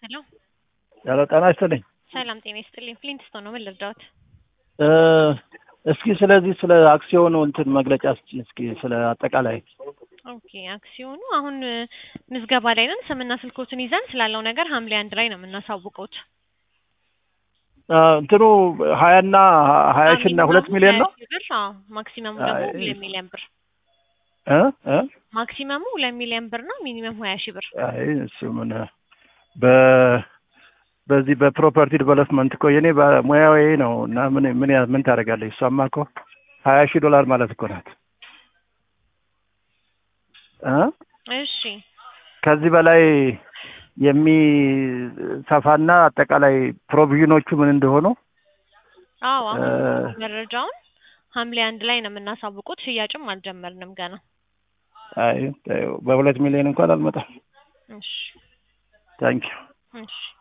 ሄሎ ሄሎ ጤና ይስጥልኝ። ሰላም ጤና ይስጥልኝ። ፍሊንትስቶን ነው። ምን ልርዳዎት? እ እስኪ ስለዚህ ስለ አክሲዮኑ እንትን መግለጫ ስጪኝ እስኪ ስለ አጠቃላይ ኦኬ አክሲዮኑ አሁን እ ምዝገባ ላይ ነን። ስምና ስልኮትን ይዘን ስላለው ነገር ሐምሌ አንድ ላይ ነው የምናሳውቀውት። እ እንትኑ ሀያና ሀያ ሺ እና ሁለት ሚሊዮን ነው ሀያ ሺህ ብር አዎ። ማክሲመሙ ደግሞ አይ፣ ሁለት ሚሊዮን ብር እ እ ማክሲመሙ ሁለት ሚሊዮን ብር ነው። ሚኒመም ሀያ ሺህ ብር አይ እሱ ምን በ በዚህ በፕሮፐርቲ ዲቨሎፕመንት እኮ የኔ ሙያዊ ነው እና ምን ምን ያ- ምን ታደርጋለች እሷማ እኮ ሀያ ሺህ ዶላር ማለት እኮ ናት እ እሺ ከዚህ በላይ የሚሰፋና አጠቃላይ ፕሮቪዥኖቹ ምን እንደሆኑ አዎ አሁን እ መረጃውን ሐምሌ አንድ ላይ ነው የምናሳውቁት። ሽያጭም አልጀመርንም ገና። አይ በሁለት ሚሊዮን እንኳን አልመጣም እሺ ታንኪዩ እሺ